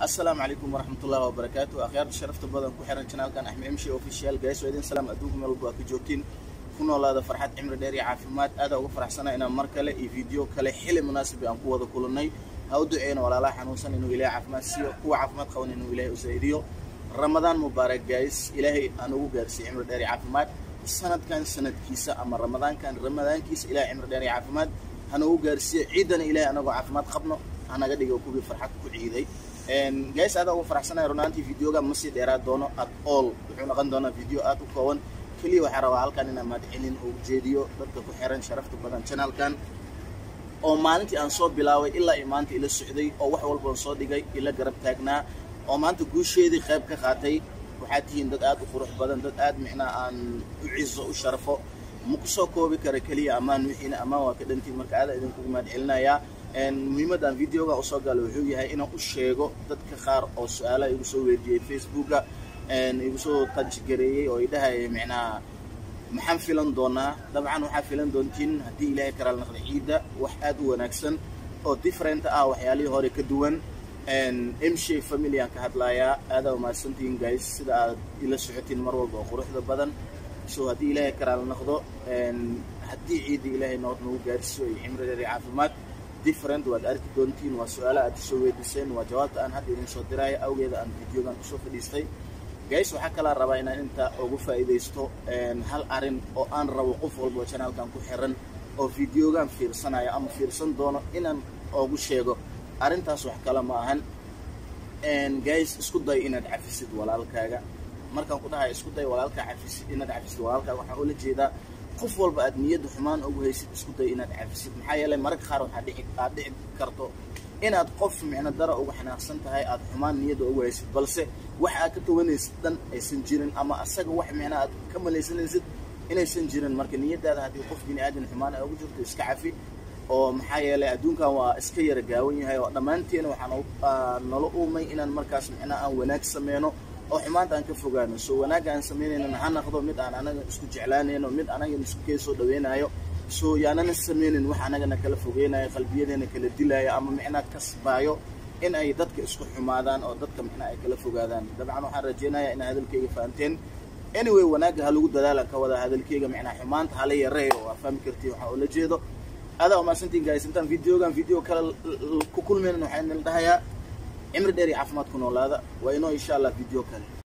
asalaamu calaykum waraxmatullahi wabarakaatu akhyaarta sharafta badan ku xiran janaalkan axmed emshi official gays waa idin salaam adduunka meel walba waa ka joogtiin ku noolaada farxad cimri dheer iyo caafimaad aadaa uga faraxsana inaan mar kale iyo video kale xili munaasibi aan ku wada kulannay ha u duceyna walaalaha xanuunsan inuu ilahay caafimaad siiyo kuwa caafimaad qaban inuu ilahay u saa'idiyo ramadaan mubaarak gays ilaahay aan ugu gaarsiiyo cimri dheer iyo caafimaad sanadkan sanadkiisa ama ramadaankan ramadaankiisa ilahay cimri dheer iyo caafimaad hana ugu gaarsiiyo ciidana ilahay anagoo caafimaad qabno hanaga dhigo kuwii farxad ku ciiday gays aada uga faraxsanaya runaantii videoga ma sii dheeraad doono at all wuxuu noqon doonaa video aad u kooban keliya waxaa rabaa halkan inaan mahadcelin oo ujeediyo dadka ku xiran sharafta badan channelkan oo maalintii aan soo bilaabay ilaa iyo maanta ila socday oo wax walbaan soo dhigay ila garab taagnaa oo maanta guusheedii qayb ka qaatay waxaad tihiin dad aad u qurux badan dad aad micnaa aan u cizo u sharafo ma ku soo koobi kara keliya ammaan wixiina ammaan waa ka dhantiin marka aada idinkugu mahadcelinayaa muhiimaddan videoga usoo galo wuxuu yahay inaan u sheego dadka qaar oo su-aalaha igu soo weydiiyey facebooka igu soo tajgareeyey oo idhahaya micnaha maxaan filan doonaa dabcan waxaa filan doontiin haddii ilaahay karaal naqda ciidda wax aad u wanaagsan oo different ah waxyaalihii hore ka duwan msha family aan ka hadlayaa aadaa umahadsantihiin guys sida aad ila socotiin mar walba oo quruxda badan so haddii ilaahay karaal naqdo haddii ciidda ilaahay nood nagu gaarsiiyo iyo cimri dheer iyo caafimaad different waad arki doontiin waa su-aala aad soo weydiiseen waa jawaabta aan hadda idin soo diraayo awgeeda aan videogan kusoo fadhiistay gays waxaa kalaa rabaa inaan inta ugu faa'iidaysto hal arin oo aan rabo qof walba oo janaalkan ku xiran oo videogan fiirsanayo ama fiirsan doono inaan ugu sheego arrintaas wax kale ma ahan gays isku day inaad cafisid walaalkaaga markaan ku dhahay isku day walaalkaa cafisid inaad cafisid walaalkaaga waxaan ula jeedaa qof walba aad niyadda xumaan ugu haysid isku day inaad cafisid maxaa yeelay mararka qaar waxaa dhici aad dhici karto inaad qof micno dara uga xanaaqsan tahay aad xumaan niyadda ugu haysid balse wax aad ka tawanaysid dhan aysan jirin ama asaga wax micnaa aad ka malaysanaysid inaysan jirin marka niyaddaada haddii qof bini aadan xumaan ay ugu jirto iska cafi oo maxaa yeelay adduunkan waa iska yara gaawan yahay oo dhammaanteena waxaan nala uumay inaan markaas micnaa aan wanaag sameyno oo xumaanta aan ka fogaano so wanaagga aan samaynayna ha naqdo mid aan anaga isku jeclaanayno mid anagana isku kee soo dhaweynayo so yaanana sameynin wax anagana kala fogeynayo qalbiyadeena kala dilaayo ama micnaa kasbaayo in ay dadka isku xumaadaan oo dadka micnaa ay kala fogaadaan dabcan waxaan rajeynayaa inaa hadalkeyga fahanteen anyway wanaagga ha lagu dadaalan ka wada hadalkeyga micnaa xumaanta hala yareeyo waa fahmi kartiin waxaa ula jeedo adaa umahadsantiin guys intaan videogan video kale ku kulmaynan waxaan idin dhahayaa cimri dheer iyo caafimaad ku noolaada waa inoo insha allah video kale